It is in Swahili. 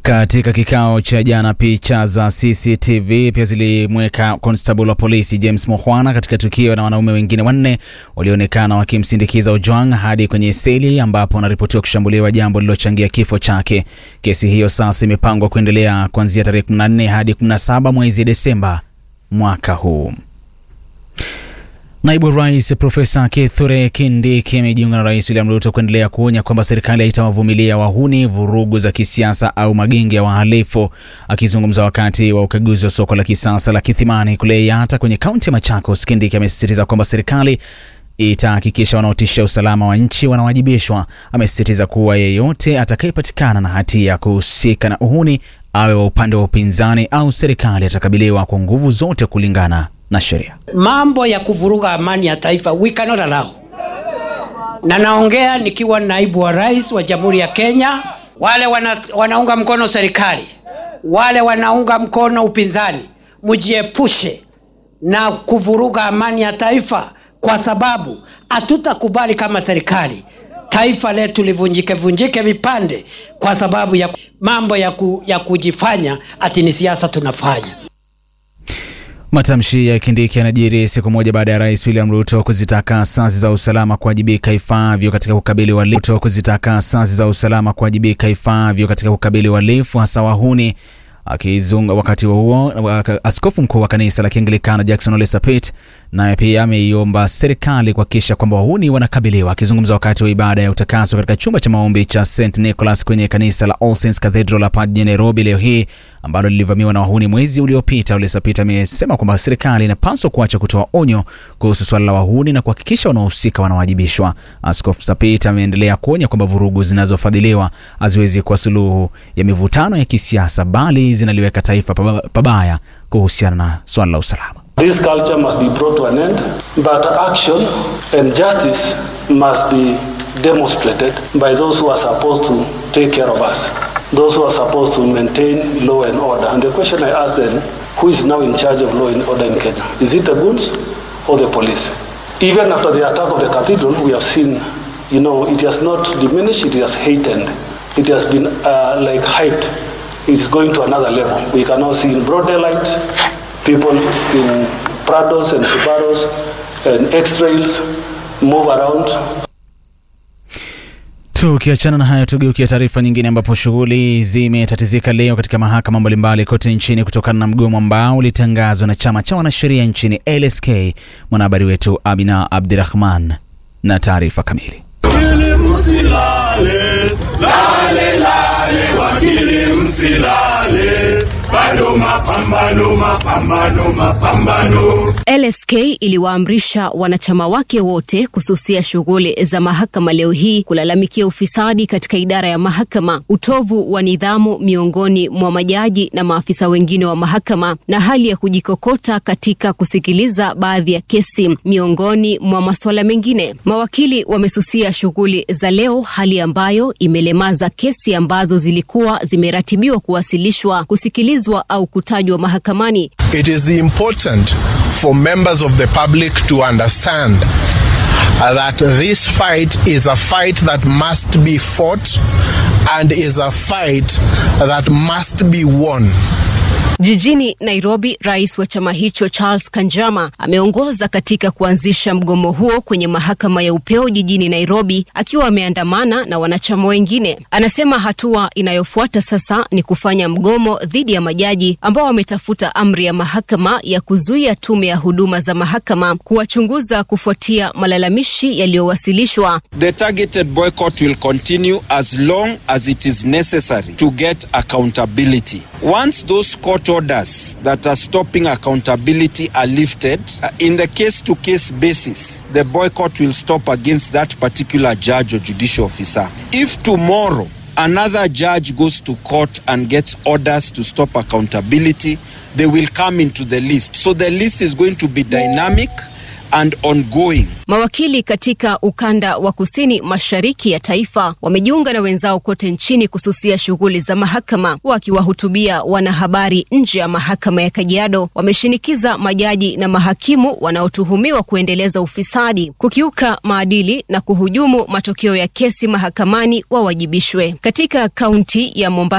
Katika kikao cha jana, picha za CCTV pia zilimweka constable wa polisi James Mukhwana katika tukio na wanaume wengine wanne walioonekana wakimsindikiza Ojwang hadi kwenye seli ambapo anaripotiwa kushambuliwa, jambo lililochangia kifo chake. Kesi hiyo sasa imepangwa kuendelea kuanzia tarehe 14 hadi 17 mwezi Desemba mwaka huu. Naibu Rais Profesa Kithure Kindiki amejiunga na Rais William Ruto kuendelea kuonya kwamba serikali haitawavumilia wahuni, vurugu za kisiasa au magenge ya wahalifu. Akizungumza wakati wa ukaguzi wa soko la kisasa la Kithimani kule Yatta kwenye kaunti ya Machakos, Kindiki amesisitiza kwamba serikali itahakikisha wanaotishia usalama wa nchi wanawajibishwa. Amesisitiza kuwa yeyote atakayepatikana na hatia ya kuhusika na uhuni, awe wa upande wa upinzani au serikali, atakabiliwa kwa nguvu zote kulingana na sheria. Mambo ya kuvuruga amani ya taifa we cannot allow. Na naongea nikiwa naibu wa rais wa Jamhuri ya Kenya. Wale wana, wanaunga mkono serikali, wale wanaunga mkono upinzani, mjiepushe na kuvuruga amani ya taifa, kwa sababu hatutakubali kama serikali taifa letu livunjike vunjike vipande kwa sababu ya mambo ya, ku, ya kujifanya ati ni siasa tunafanya. Matamshi ya Kindiki yanajiri siku moja baada ya Rais William Ruto kuzitaka asasi za usalama kuwajibika ifaavyo katika kukabili uhalifu kuzitaka asasi za usalama kuwajibika ifaavyo katika kukabili uhalifu hasa wahuni. Akizungumza wakati huo, askofu mkuu wa kanisa la Kianglikana Jackson Ole Sapit naye pia ameiomba serikali kuhakikisha kwamba wahuni wanakabiliwa. Akizungumza wakati wa ibada ya utakaso katika chumba cha maombi cha St Nicholas kwenye kanisa la All Saints Cathedral hapa jijini Nairobi leo hii ambalo lilivamiwa na wahuni mwezi uliopita, Ole Sapit amesema kwamba serikali inapaswa kuacha kutoa onyo kuhusu swala la wahuni na kuhakikisha wanaohusika wanawajibishwa. Askofu Sapit ameendelea kuonya kwamba vurugu zinazofadhiliwa haziwezi kuwa suluhu ya mivutano ya kisiasa, bali zinaliweka taifa pabaya kuhusiana na swala la usalama. This culture must be brought to an end, but action and justice must be demonstrated by those who are supposed to take care of us, those who are supposed to maintain law and order. And the question I ask then, who is now in charge of law and order in Kenya? Is it the goons or the police? Even after the attack of the cathedral, we have seen, you know, it has not diminished, it has heightened. It has been uh, like hyped. It is going to another level. We can now see in broad daylight people in Prados and Subarus and X-Trails move around. Tukiachana na hayo, tugeukia taarifa nyingine ambapo shughuli zimetatizika leo katika mahakama mbalimbali kote nchini kutokana na mgomo ambao ulitangazwa na chama cha wanasheria nchini LSK. Mwanahabari wetu Amina Abdirahman na taarifa kamili. Wakili msilale, lale lale, wakili msilale, bado mapambano, mapambano, mapambano. LSK iliwaamrisha wanachama wake wote kususia shughuli za mahakama leo hii kulalamikia ufisadi katika idara ya mahakama, utovu wa nidhamu miongoni mwa majaji na maafisa wengine wa mahakama, na hali ya kujikokota katika kusikiliza baadhi ya kesi, miongoni mwa masuala mengine. Mawakili wamesusia shughuli za leo, hali ambayo imelemaza kesi ambazo zilikuwa zimeratibiwa kuwasilishwa, kusikilizwa au kutajwa mahakamani. It is important for members of the public to understand uh, that this fight is a fight that must be fought and is a fight that must be won. Jijini Nairobi, rais wa chama hicho Charles Kanjama ameongoza katika kuanzisha mgomo huo kwenye mahakama ya upeo jijini Nairobi akiwa ameandamana na wanachama wengine. Anasema hatua inayofuata sasa ni kufanya mgomo dhidi ya majaji ambao wametafuta amri ya mahakama ya kuzuia tume ya huduma za mahakama kuwachunguza kufuatia malalamishi yaliyowasilishwa. The targeted boycott will continue as long as it is necessary to get accountability. Once those court orders that are stopping accountability are lifted, uh, in the case to case basis, the boycott will stop against that particular judge or judicial officer. If tomorrow another judge goes to court and gets orders to stop accountability, they will come into the list. So the list is going to be dynamic and ongoing. Mawakili katika ukanda wa kusini mashariki ya taifa wamejiunga na wenzao kote nchini kususia shughuli za mahakama. Wakiwahutubia wanahabari nje ya mahakama ya Kajiado, wameshinikiza majaji na mahakimu wanaotuhumiwa kuendeleza ufisadi, kukiuka maadili na kuhujumu matokeo ya kesi mahakamani wawajibishwe. Katika kaunti ya Mombasa